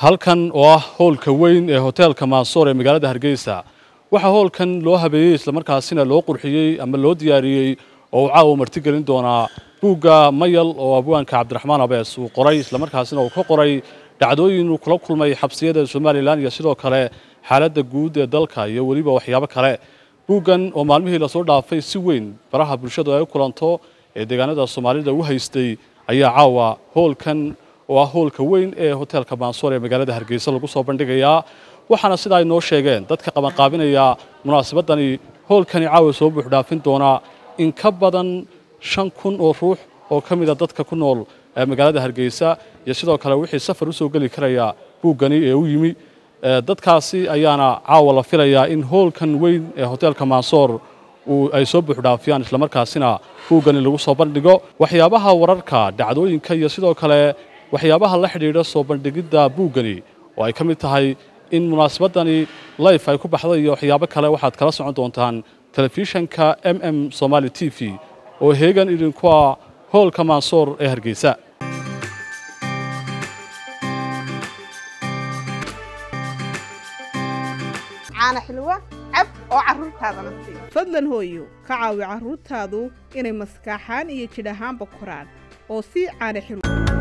halkan oo ah hoolka weyn ee hoteelka maansoor ee magaalada hargeysa waxaa hoolkan loo habeeyey islamarkaasina loo qurxiyey ama loo diyaariyey oo uu caawa martigelin doonaa buugga mayal oo abwaanka cabdiraxmaan abees uu qoray islamarkaasina uu ka qoray dhacdooyin uu kula kulmay xabsiyada somalilan iyo sidoo kale xaaladda guud ee dalka iyo weliba waxyaabo kale buuggan oo maalmihii lasoo dhaafay si weyn baraha bulshadu ay u kulanto ee deegaanada soomaalida u haystay ayaa caawa hoolkan oo ah hoolka weyn ee hoteelka maansoor ee magaalada hargeysa lagu soo bandhigayaa waxaana sida ay noo sheegeen dadka qabanqaabinaya munaasabadani hoolkani caawa soo buuxdhaafin doonaa in ka badan shan kun oo ruux oo ka mida dadka ku nool ee magaalada hargeysa iyo sidoo kale wixii safar usoo geli karaya buuggani ee u yimi dadkaasi ayaana caawa la filayaa in hoolkan weyn ee hoteelka maansoor ay soo buuxdhaafiyaan islamarkaasina buuggani lagu soo bandhigo waxyaabaha wararka dhacdooyinka iyo sidoo kale waxyaabaha la xidhiidha soo bandhigidda buuggani oo ay ka mid tahay in munaasabadani life ay ku baxday iyo waxyaabo kale waxaad kala socon doontaan telefishanka m m somaali t v oo heegan idinku ah hoolka maansoor ee hargeysa caana xilwa cab oo carruurtaadana sii fadlan hooyo ka caawi carruurtaadu inay maskaaxaan iyo jidh ahaanba koraan oo sii caana xilwa